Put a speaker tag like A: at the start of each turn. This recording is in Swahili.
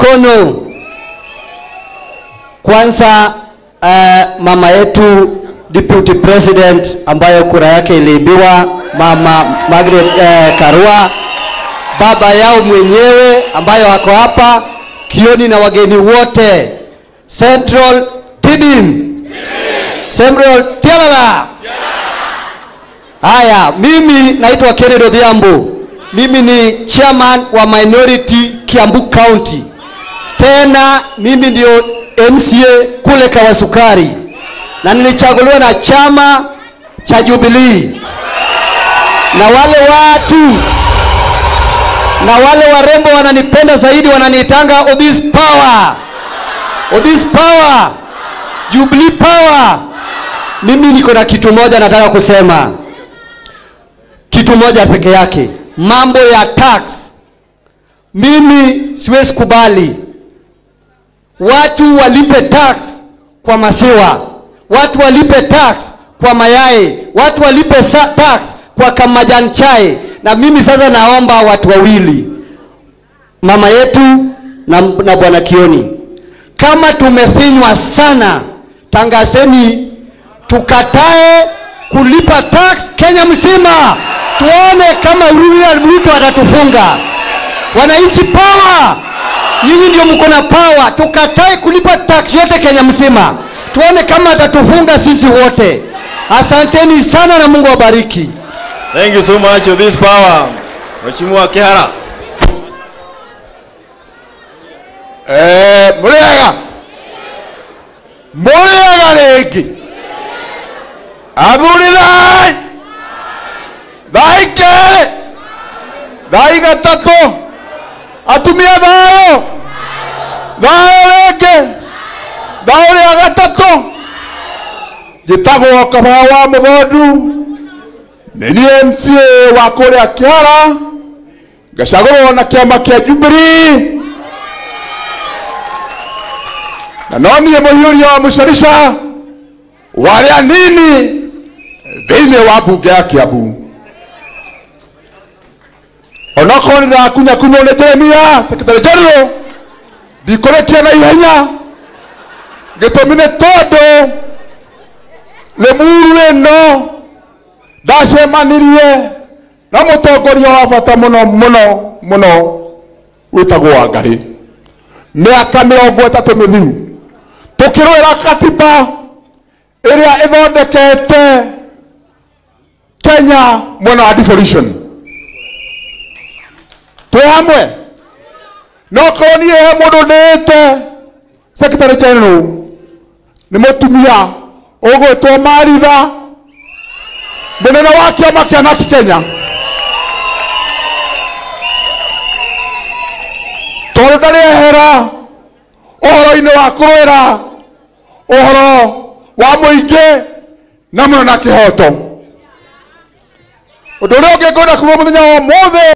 A: mikono. Kwanza uh, mama yetu deputy president ambayo kura yake iliibiwa, mama Margaret uh, Karua, baba yao mwenyewe ambayo ako hapa Kioni na wageni wote Central Tibim, Central Tialala. Haya, mimi naitwa Kennedy Odhiambo. Mimi ni chairman wa minority Kiambu County. Tena mimi ndio MCA kule Kawasukari na nilichaguliwa na chama cha Jubilee, na wale watu na wale warembo wananipenda zaidi, wananiitanga Odhis Power, Odhis Power, Jubilee Power. Mimi niko na kitu moja nataka kusema, kitu moja peke yake, mambo ya tax. Mimi siwezi kubali watu walipe tax kwa maziwa, watu walipe tax kwa mayai, watu walipe sa- tax kwa kamajani chai. Na mimi sasa naomba watu wawili, mama yetu na, na bwana Kioni, kama tumefinywa sana, tangazeni tukatae kulipa tax Kenya mzima, tuone kama William Ruto atatufunga. Wananchi power, nyinyi ndio mko na power. Tukatae kulipa tax yote Kenya mzima, tuone kama atatufunga sisi wote. Asanteni sana na Mungu awabariki.
B: Thank you so much for this power. Mheshimiwa Kihara.
C: Eh, mũrĩega mũrĩega rĩngĩ athuri thai thai kerĩ thai gatatũ atumia thayũ thayũ rĩngĩ thayũ rĩa gatatũ njĩtagwo kabaa wa mũthondu nĩ niĩ MCA wa kũrĩa kĩhara ngacagũrwo na kĩama kĩa Jubilee na no niĩ mũhiũria wa mũcarica warĩa anini thĩinĩ wa mbunge ya Kiambu onokorwo nĩ ndĩrakunyakunywo nĩ Jeremia secretary general ndikũrĩkia na ihenya gĩtũmi nĩ tondũ rĩmuru ĩno ndacemanirie na mũtongoria wa bata mũno mũno mũno wĩtagwo Wangarĩ mĩaka mĩrongo ĩtatũ mĩthiru tukirwira katiba iria ithondekete Kenya mwena wa devolution twi hamwe no korwo niĩ he mũndũ ndĩĩte secretary general nĩ mũtumia ũgwĩtwo Maritha mũnene wa kĩama kĩa NARC Kenya tondũ ndarĩehera ũhoro-inĩ wa kũrũĩra ũhoro wa mũingĩ na mũno na kĩhoto ũndũ ũrĩa ũngĩ ngwenda kuuga mũthenya wa ũmũthĩ